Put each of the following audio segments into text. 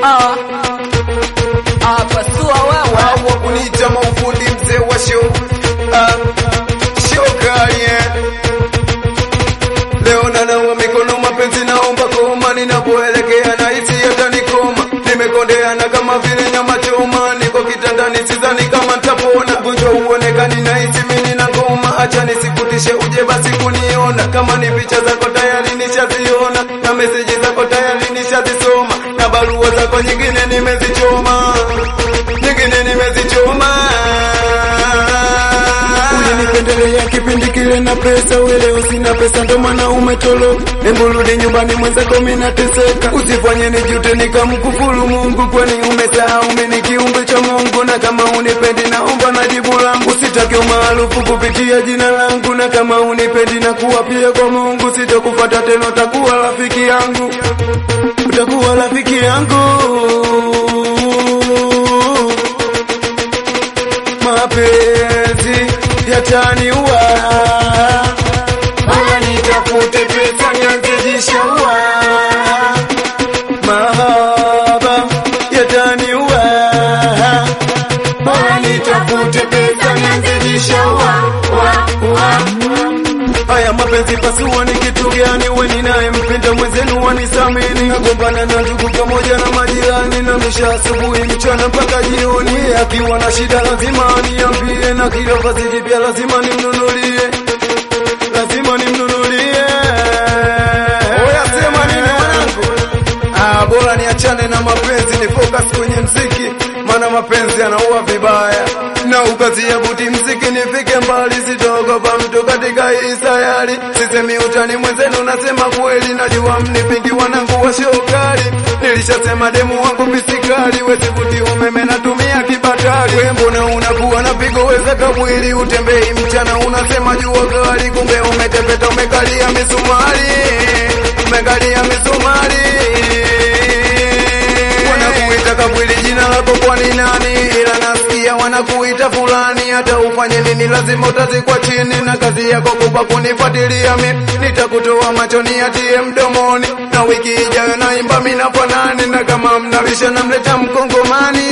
Ah, ah, pasua wewe. Hawa kuniita maufundi mzee wa show. Ah, show kali eh. Leo nanawa mikono mapenzi naomba koma ninapoelekea na hisi yatanikoma. Nimekondeana kama vile nyama choma, niko kitandani sidhani kama nitapona. Ugonjwa uonekani na hisi mimi na ngoma, acha nisikutishe uje basi kuniona. Kama ni picha zako tayari nishaziona, na meseji zako tayari nishazisoma, na barua zako nyingine nimezichoma, nyingine nimezichoma. Ulinipendelea kipindi kile na pesa, uelewa sina pesa, ndo maana umetolo. Hebu rudi nyumbani, mwenzako mimi nateseka. Usifanye nijute nikamkufuru Mungu, kwani umesahau mimi ni kiumbe cha Mungu, na kama unipendi naomba na jibu langu. Sitaki umaarufu kupitia jina langu, na kama unipendi na kuwa pia kwa Mungu, sitakufuata tena, utakuwa rafiki yangu, utakuwa rafiki yangu mapenzi yataniua, bora nitafute pesa nianzishaua, mahaba yataniua, bora nitafute pesa nianzishaua. Haya mapenzi pasua ni kitu gani? We ninayempenda mwenzenu wanisamini, nagombana na ndugu pamoja na majirani, na misha asubuhi mchana mpaka jioni. Akiwa na shida lazima aniambie, na kila vazi jipya lazima nimnunulie, lazima nimnunulie. Oya sema nini mwanangu? Ah, bora niachane na mapenzi ni focus kwenye mziki, maana mapenzi yanaua vibaya, na ukazia buti mziki nifike mbali, sitogopa mtu katika hii sayari. Sisemi utani mwenzenu, nasema kweli, najua mnipingi wanangu wa shokari. Nilishasema demu wangu bisikari, wesivuti umeme natumia kibatari. We mbona unakuwa na pigo weza kamwili, utembei mchana unasema jua kali, kumbe umetepeta umekalia misumari, umekalia misumari wanakuita kabwili jina lako kwani nani ila nasikia wanakuita fulani hata ufanye nini lazima utazikwa chini na kazi yako kubwa kunifuatilia mi nitakutoa machoni atie mdomoni na wiki ijayo naimba mina fanani na kama mnalisha namleta mkongomani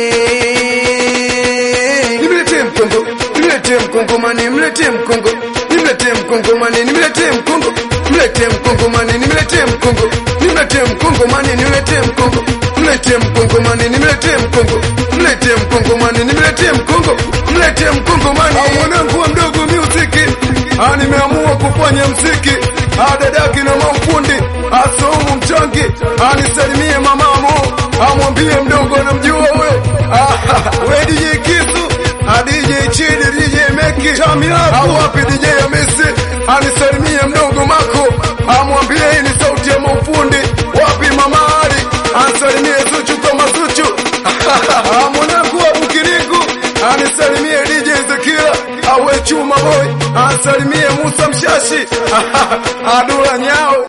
nimletee mkongo nimletee mkongomani mletee mkongo nimletee mkongomani nimletee mkongo mletee mkongomani nimletee mkongo nimletee mkongomani nimletee mkongo mletee mkongomani nimletee mkongo mletee mkongomani nimletee mkongo mletee mkongomani mwanangu wa mdogo music ah nimeamua kufanya mziki ah dadaki na mafundi asomu mchangi anisalimie mamamo amwambie mdogo namjua huyo ah we DJ Kisu ah DJ Chidi DJ Meki au wapi DJ Hamisi anisalimie mdogo Mako amwambie hii ni sauti ya mafundi wapi mama Ali anisalimie Zuchu kama Zuchu Ah, mwanangu wa Bukiriku anisalimie DJ Zekila awe chuma boy anisalimie Musa Mshashi Adula Nyao